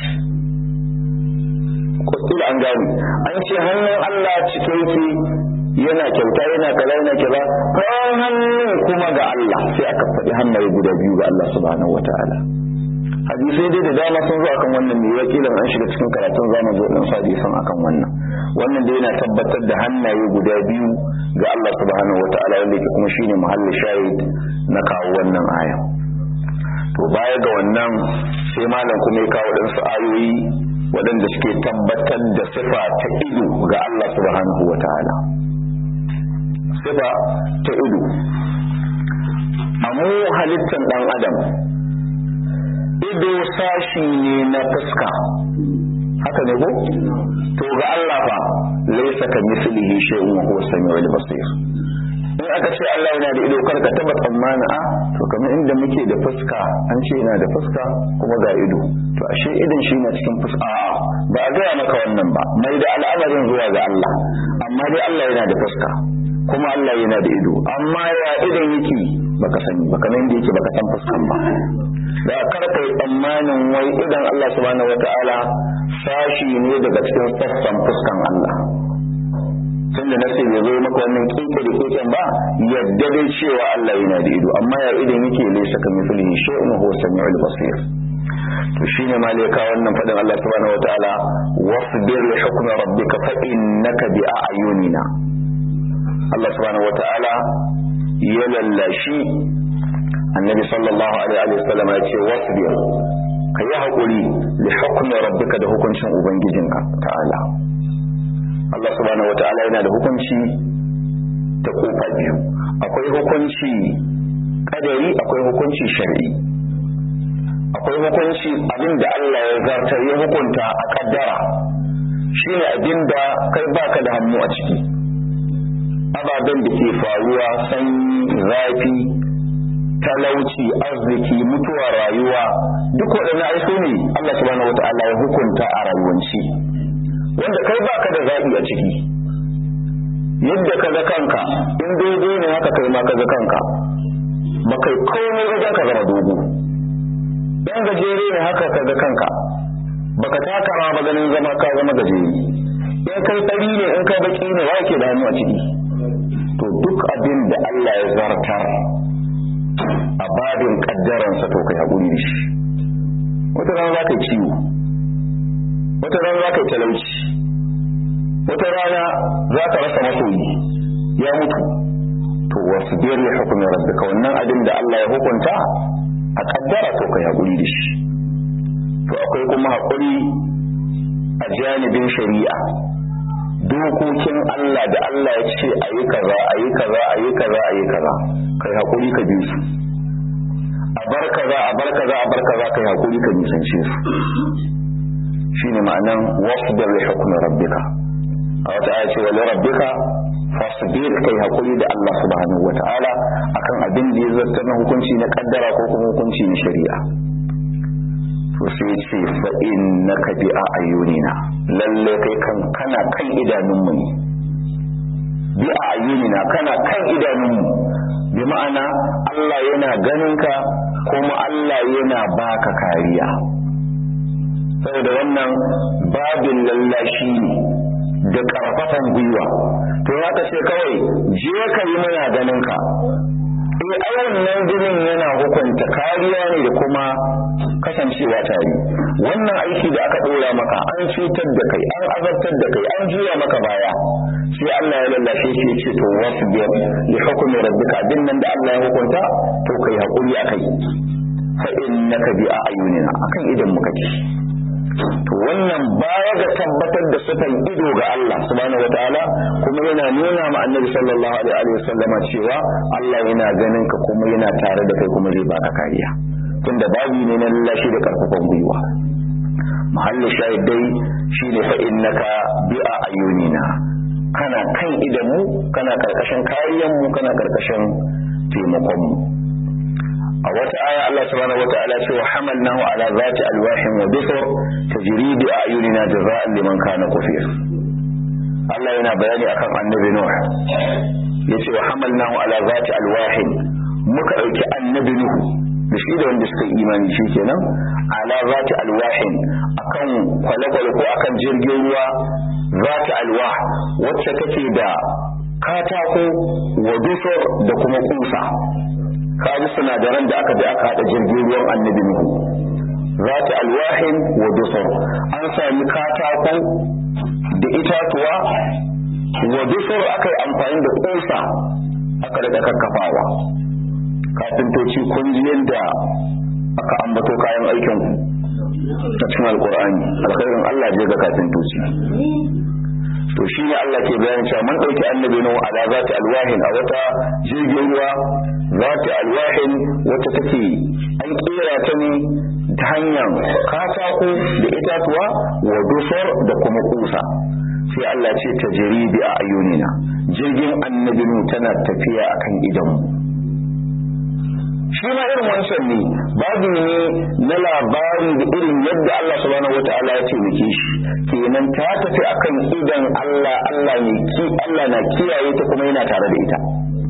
ko an gani an ce hannun Allah cikin ki yana kyauta yana kaza yana kaza kawai hannun kuma ga Allah sai aka faɗi hannaye guda biyu ga Allah subhanahu wataala hadisai dai da dama sun zo akan wannan ne wakilan an shiga cikin karatun zamu zo din hadisan akan wannan wannan dai yana tabbatar da hannaye guda biyu ga Allah subhanahu wataala wanda yake kuma shine muhalli shahid na kawo wannan aya to baya ga wannan sai malam kuma ya kawo ɗansu ayoyi waɗanda suke tabbatar da sifa ta ido ga Allah subhanahu wataala sifa ta ido a mu halittar ɗan adam ido sashi ne na fuska haka ne ko to ga Allah fa laysa ka mislihi shay'un wa huwa samiul basir in aka ce Allah yana da ido kar ka taba tsammani a to kamar inda muke da fuska an ce yana da fuska kuma ga ido to ashe idan shi na cikin fuska a ba a gaya maka wannan ba mai da al'amarin zuwa ga Allah amma dai Allah yana da fuska kuma Allah yana da ido amma ya idan yake baka sani baka nan da yake baka san fuskan ba da kar kai tsammanin wai idan Allah subhanahu wataala sashi ne daga cikin sassan fuskan Allah tun da nasi bai zo maka wannan kinke da keken ba yadda dai cewa Allah yana da ido amma ya idan yake laysa ka mithlihi shay'un huwa samiul basir to shine malaka wannan fadin Allah subhanahu wataala wasbir li hukmi rabbika fa innaka bi a'yunina Allah subhanahu wataala ya lallashi annabi sallallahu alaihi wa sallam ya ce wasbir ka yi haƙuri li hukmi rabbika da hukuncin ubangijinka ta'ala Allah subhanahu wata'ala yana da hukunci ta kofa biyu akwai hukunci kadari akwai hukunci shar'i akwai hukunci abin da Allah ya zartar ya hukunta a kaddara shine abin da kai baka da hannu a ciki ababen da ke faruwa sanyi zafi talauci arziki mutuwa rayuwa duk waɗannan ai su ne Allah subhanahu wata'ala ya hukunta a rayuwanci wanda kai baka da zaɓi a ciki yadda ka ga kanka in dogo ne haka kai ma ka ga kanka ba kai komai wajen ka zama dogo dan gajere ne haka ka ga kanka baka taka ma ba ganin zama ka zama gajere in kai tsari ne in kai baki ne wa ke da hannu a ciki to duk abin da Allah ya zartar a babin kaddaransa to kai haƙuri da shi wata rana za ka yi ciwo wata rana za ka yi talauci wata rana za ka rasa masoyi ya mutu to wasu biyar ya hukumin rabbika wannan abin da Allah ya hukunta a kaddara to kai haƙuri da shi to akwai kuma haƙuri a janibin shari'a dokokin Allah da Allah ya ce a yi kaza a yi kaza a yi kaza a yi kaza kai haƙuri ka bi su a bar kaza a bar kaza a bar kaza kai haƙuri ka nisance su shine ma'anan wasbir li hukmi rabbika a wata aya ce wali rabbika fasbir kai haƙuri da Allah subhanahu wata'ala akan abin da ya zarta na hukunci na kaddara ko kuma hukunci na shari'a to sai ce fa innaka bi ayunina lalle kai kan kana kan idanunmu ne bi ayunina kana kan idanunmu bi ma'ana Allah yana ganin ka kuma Allah yana baka kariya saboda wannan babin lallashi ne da karfafan gwiwa to haka ce kawai je ka yi muna ganin ka eh ai wannan ginin yana hukunta kariya ne da kuma kasancewa tare wannan aiki da aka dora maka an cutar da kai an azabtar da kai an juya maka baya sai Allah ya lallashe shi ya ce to wasu biyar li hukumi rabbika din nan da Allah ya hukunta to kai hakuri akai fa innaka bi ayunina akan idan muka ci to wannan baya ga tabbatar da sifan ido ga Allah subhanahu wataala kuma yana nuna ma annabi sallallahu alaihi wa sallama cewa Allah yana ganin ka kuma yana tare da kai kuma zai baka kariya tunda babu ne na lallashi da karfafan gwiwa mahallin shahidai shine fa innaka bi ayunina kana kan idanmu kana karkashin kariyan mu kana karkashin taimakon mu a wata aya Allah subhanahu wa ta'ala ce wa hamalnahu ala zati alwahin wa dusur tajri bi ayunina jaza'an liman kana kufir Allah yana bayani akan annabi Nuh yace wa hamalnahu ala zati alwahin muka dauki annabi Nuh da shi da wanda suka imani shi kenan ala zati alwahin akan kwale-kwale ko akan jirgin ruwa zati alwah wacce take da katako wa dusur da kuma kusa kaji sinadaran da aka da aka hada jirgin ruwan annabi nuhu zati alwahin wa dusur an sami katako da itatuwa wa dusur aka yi amfani da kusa aka da kakkafawa kafintoci kun ji yadda aka ambato kayan aikin ta cikin alkur'ani alkhairin Allah je ga kafintoci to shi ne Allah ke bayanin cewa mun ɗauki annabi nuhu ala zati alwahin a wata jirgin ruwa zati alwahin wata take an kera ta ne ta hanyar katako da itatuwa wa dusar da kuma kusa sai Allah ce ta jiribi a ayyunina jirgin annabi nuhu tana tafiya akan idanmu shi ma irin wancan ne babu ne na labari da irin yadda Allah subhanahu wata'ala ya taimake shi kenan ta tafi akan idan Allah Allah ne ki Allah na kiyaye ta kuma yana tare da ita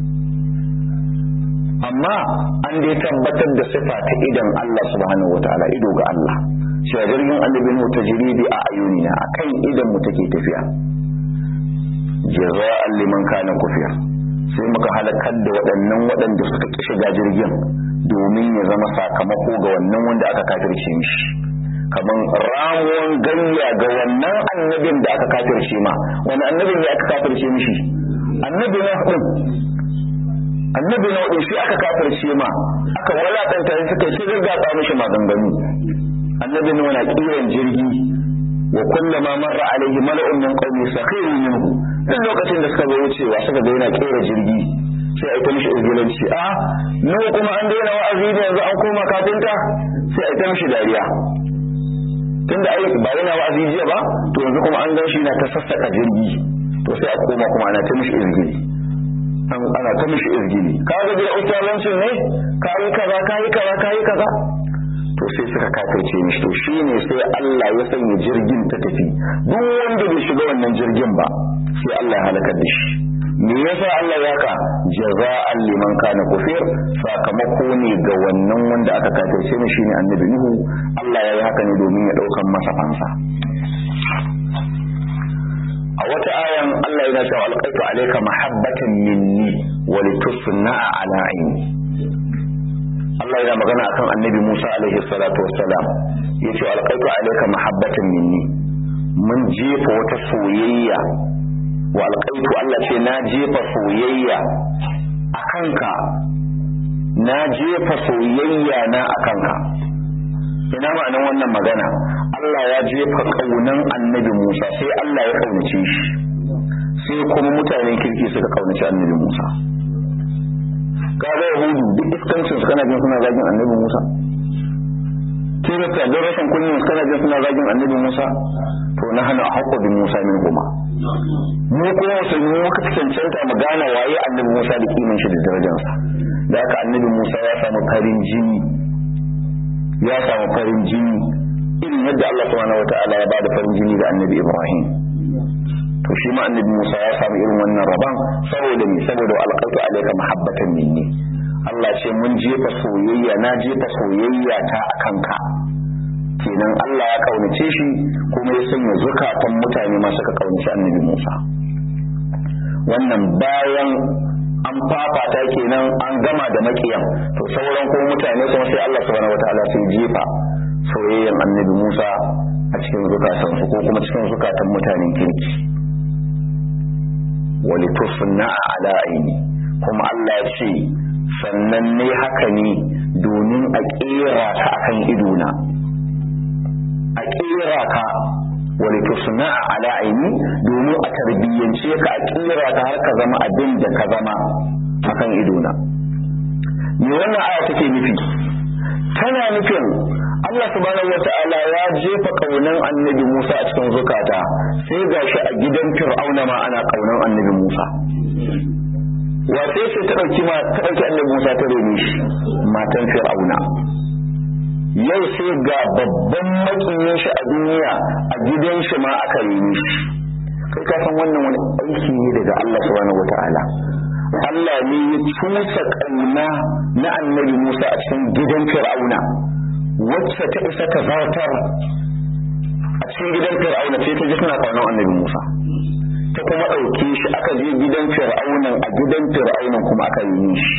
amma an dai tabbatar da sifa ta idan Allah subhanahu wata'ala ido ga Allah cewa jirgin annabin mu tajribi a ayunina akan idan mu take tafiya jaza'an liman kana kufiya sai muka halakar da waɗannan waɗanda suka ƙi shiga jirgin domin ya zama sakamako ga wannan wanda aka kafirce mishi kamar ramuwan gayya ga wannan annabin da aka kafirce ma wani annabin ne aka kafirce mishi annabi na hudu annabi na hudu shi aka kafirce ma aka walakanta shi suka shi gaggatsa mishi maganganu annabi na wani kiran jirgi wa kullama marra alaihi mala'un min qaumi sakhiru minhu duk lokacin da suka zo wucewa suka ga yana kera jirgi sai a ita mishi izgilanci a nawa kuma an daina wa'azi da yanzu an koma kafinta sai a ita mishi dariya tunda ai ba yana wa'azi jiya ba to yanzu kuma an gan shi na ta sassaka jirgi to sai a koma kuma ana ta mishi izgili ana ta mishi izgili ka ga da ustazancin ne ka yi kaza ka yi kaza ka yi kaza to sai suka kafirce mishi to shine sai Allah ya sanya jirgin ta tafi duk wanda bai shiga wannan jirgin ba sai Allah ya halakar da shi me yasa Allah ya ka jaza'an liman kana kufir sakamako ne ga wannan wanda aka kafirce mishi ne annabi Nuhu Allah ya yi haka ne domin ya daukan masa fansa a wata ayan Allah yana cewa alqaitu alayka mahabbatan minni wa litusna'a ala aini Allah yana magana akan annabi Musa alaihi salatu wassalam yace alqaitu alayka mahabbatan minni mun jefa wata soyayya wa alqaitu Allah ce na jefa soyayya akanka na jefa soyayya na akanka ina ma'anar wannan magana Allah ya jefa kaunan annabi Musa sai Allah ya kaunace shi sai kuma mutanen kirki suka kaunaci annabi Musa kaga yahudu duk iskancin su kana jin suna zagin annabi Musa kirista don rashin kunyin su kana jin suna zagin annabi Musa to na hana haƙƙo bin Musa min kuma mu kuma musulmi muka cancanta mu gane waye annabi Musa da kimin shi da darajarsa da haka annabi Musa ya samu farin jini ya samu farin jini irin yadda Allah subhanahu wataala ya bada farin jini ga annabi Ibrahim to shi ma annabi Musa ya samu irin wannan rabon saboda me saboda alqaitu alayka mahabbatan minni Allah ce mun jefa soyayya na jefa soyayya ta akan ka kenan Allah ya kaunace shi kuma ya sanya zukatan mutane ma suka kaunaci annabi Musa wannan bayan an fafata kenan an gama da makiyan to sauran kuma mutane kuma sai Allah subhanahu wataala sai jefa soyayyan annabi Musa a cikin zukatansu ko kuma cikin zukatan mutanen kirki walitusna ala aini kuma Allah ya ce sannan ne haka ne domin a kera ka akan idona a kera ka walitusna ala aini domin a tarbiyyance ka a kera ka har ka zama abin da ka zama akan idona me wannan aya take nufi tana nufin Allah subhanahu wata'ala ya jefa kaunan annabi Musa a cikin zukata sai gashi a gidan Fir'auna ma ana kaunan annabi Musa wace ce ta dauki ma ta dauki annabi Musa ta rene shi matan Fir'auna yau sai ga babban makiyin shi a duniya a gidan shi ma aka rene shi kai ka san wannan wani aiki ne daga Allah subhanahu wata'ala Allah ne ya cusa kauna na annabi Musa a cikin gidan Fir'auna wacce ta isa ta zartar a cikin gidan fir'auna sai ta ji suna kaunar annabi musa ta kuma ɗauke shi aka je gidan fir'aunan a gidan fir'aunan kuma aka yi shi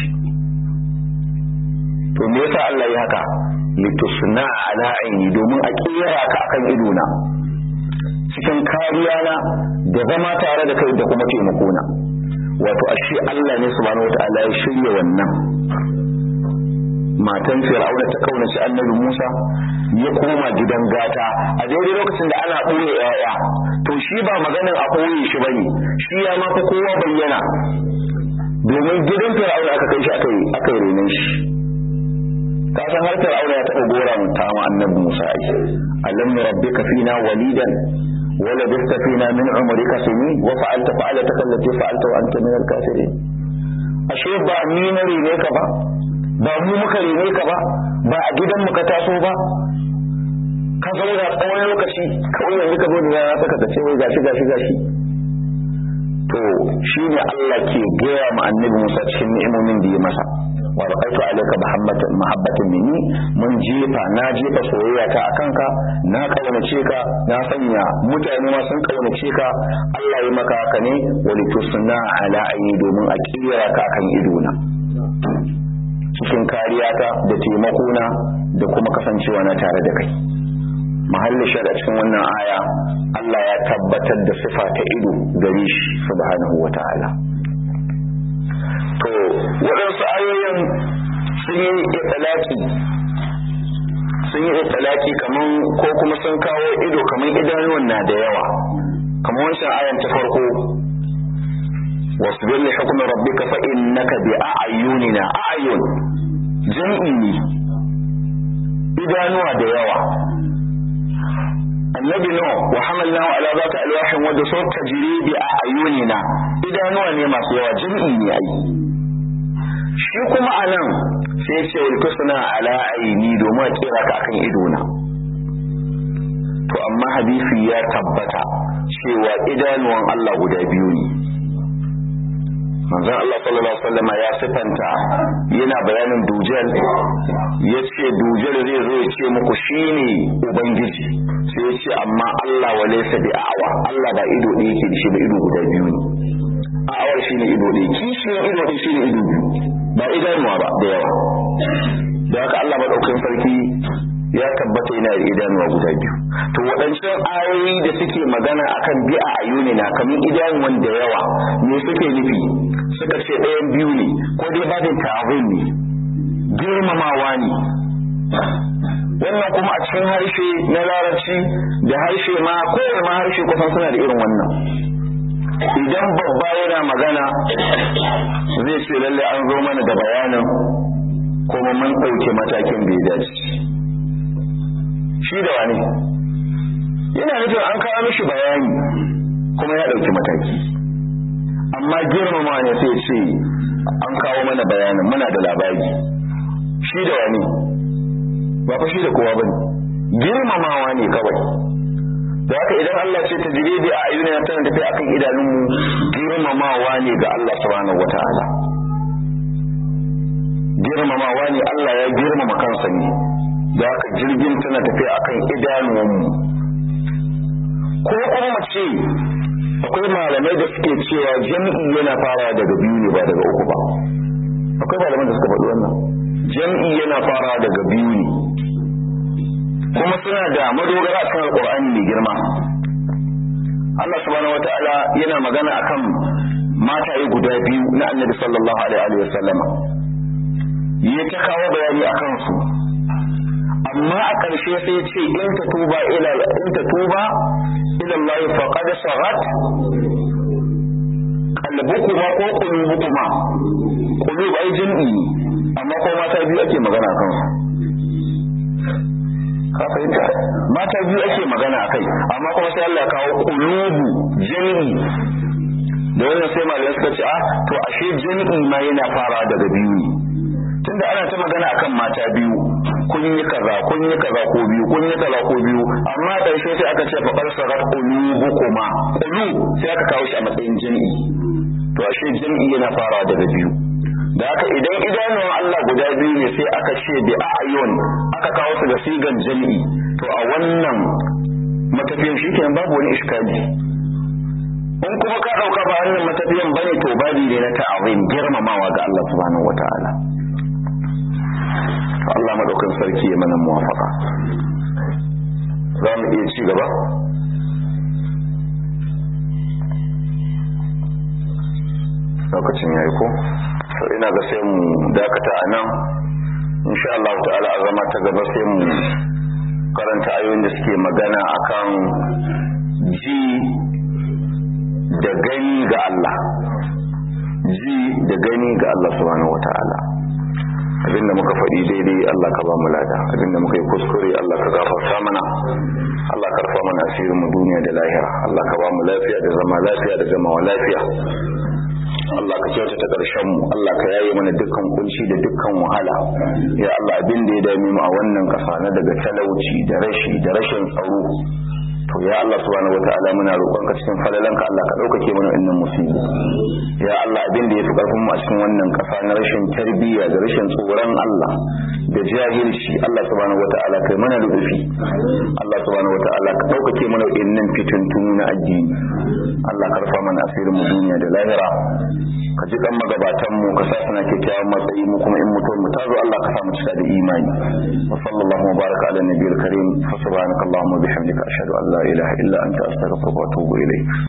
to me yasa Allah ya haka litusna ala aini domin a kera ka akan idona cikin kariya na da zama tare da kai da kuma taimako na wato ashe Allah ne subhanahu wataala ya shirya wannan matan fir'auna ta kaunaci annabi musa ya koma gidan gata a daidai lokacin da ana ɓoye yaya to shi ba maganin a ɓoye shi bane shi ya ma kowa bayyana domin gidan fir'auna aka kai shi aka yi aka yi renon shi ka san har fir'auna ya taɓa gora ta ma annabi musa ai alam rabbika fina walidan wala bista fina min umrika sinin wa fa'alta fa'alataka allati fa'alta wa anta min al-kafirin ashe ba ni na rene ka ba ba mu muka rene ka ba ba a gidan mu ka taso ba ka zauna tsawon lokaci kawai yanzu ka zo da yana saka ta ce wai gashi gashi gashi to shine Allah ke gaya ma annabi Musa cikin ni'imomin da ya masa wa raqaitu alayka mahabbatan mahabbatan minni mun jefa na jefa soyayya ta akan ka na kaunace ka na sanya mutane ma sun kaunace ka Allah ya maka haka ne wali tusna ala ayi domin a kira ka kan idona cikin kariyata da taimakona da kuma kasancewa na tare da kai mahallin shaɗa cikin wannan aya Allah ya tabbatar da sifa ta ido gare shi subhanahu wa ta'ala to waɗansu ayoyin sun yi italaki sun yi italaki kaman ko kuma sun kawo ido kaman idanuwan na da yawa kamar wancan ayan ta farko wasbir li hukmi rabbika fa innaka bi a'yunina a'yun jam'i ne idanuwa da yawa annabi no wa hamalnahu ala zati alwahin wa da sauta tajri bi a'yunina idanuwa ne masu yawa jam'i ne ai shi kuma anan sai ce wal tusna ala aini domin a kira ka akan idona to amma hadisi ya tabbata cewa idanuwan Allah guda biyu ne manzon Allah sallallahu alaihi wasallam ya sifanta yana bayanin dujal ya ce dujal zai zo ya ce muku shine ubangiji sai ya ce amma Allah wa laysa bi a'wa Allah ba ido ɗaya yake da shi ba ido guda biyu ne a'awar shine ido ɗaya kishiyar ido ɗaya shine ido biyu ba idanuwa ba da yawa da haka Allah madaukakin sarki ya tabbata yana da idanuwa guda biyu to waɗancan ayoyi da suke magana akan bi a ayuni na kamar idanuwan da yawa me suke nufi suka ce ɗayan biyu ne ko dai babin ta'awun ne girmamawa ne wannan kuma a cikin harshe na larabci da harshe ma kowane ma harshe kusan suna da irin wannan idan babba yana magana zai ce lalle an zo mana da bayanin kuma mun ɗauke matakin da ya dace shi da wani yana nufin an kawo mishi bayani kuma ya ɗauki mataki amma girmama ne sai ce an kawo mana bayanin muna da labari shi da wani ba fa shi da kowa bane girmamawa ne kawai da haka idan Allah ce ta jiribi a ayyuna tana tafi akan idanunmu girmamawa ne ga Allah subhanahu wataala girmamawa ne Allah ya girmama kansa ne da haka jirgin tana tafi akan idanuwanmu ko kuma ce akwai malamai da suke cewa jam'i yana farawa daga biyu ne ba daga uku ba akwai malamai da suka faɗi wannan jam'i yana farawa daga biyu ne kuma suna da madogara a kan alƙur'ani mai girma Allah subhanahu wata'ala yana magana akan mataye guda biyu na annabi sallallahu alaihi wa sallama ya ta kawo bayani akan su amma a ƙarshe sai ce in ta tuba ila in ta tuba ila Allah faqad sagat qalbukuma ko qulubukuma qulub ai jin'i amma ko mata biyu ake magana kan su ka fahimta mata biyu ake magana akai amma kuma sai Allah ya kawo qulubu jin'i da wannan sai malamai suka ce ah to ashe jin'i ma yana fara daga biyu ne tunda ana ta magana akan mata biyu kun yi kaza kun yi kaza ko biyu kun yi kaza ko biyu amma ƙarshe sai aka ce faqad sagat qulubukuma qulub sai aka kawo shi a matsayin jami'i to ashe jami'i yana farawa daga biyu da haka idan idanuwan Allah guda biyu ne sai aka ce bi a'yun aka kawo su da sigan jami'i to a wannan matafiyan shi kenan babu wani iskali in kuma ka dauka ba wannan matafiyan bane to babi ne na ta'azim girmamawa ga Allah subhanahu wataala Allah maɗaukan sarki ya mana muwafaka za mu iya ci gaba lokacin ya yi ko sau ina ga sai mu dakata a nan insha Allah ta'ala a zama ta gaba sai mu karanta ayoyin da suke magana akan ji da gani ga Allah ji da gani ga Allah subhanahu wata'ala abinda muka faɗi daidai Allah ka ba mu lada abinda muka yi kuskure Allah ka gafarta mana Allah ka rufa mana asirin mu duniya da lahira Allah ka ba mu lafiya da zama lafiya da zama lafiya Allah ka kyautata ƙarshen mu Allah ka yaye mana dukkan kunci da dukkan wahala ya Allah abin da ya dame mu a wannan ƙasa na daga talauci da rashi da rashin tsaro to ya Allah subhanahu wataala muna roƙonka cikin falalanka Allah ka ɗaukake mana wannan musibi ya Allah abin da ya fi ƙarfin mu a cikin wannan ƙasa na rashin tarbiyya da rashin tsoron Allah da jahilci Allah subhanahu wataala kai mana rubufi Allah subhanahu wataala ka ɗaukake mana wannan fitintunu na addini Allah ka rufa mana asirin mu duniya da lahira ka ji kan magabatan mu ka sa suna kyakkyawan matsayi mu kuma in mutum mu tazo Allah ka sa mu cika da imani wa sallallahu wa baraka ala nabiyil karim fa subhanakallahumma bihamdika ashhadu an la ilaha illa anta astaghfiruka wa atubu ilayk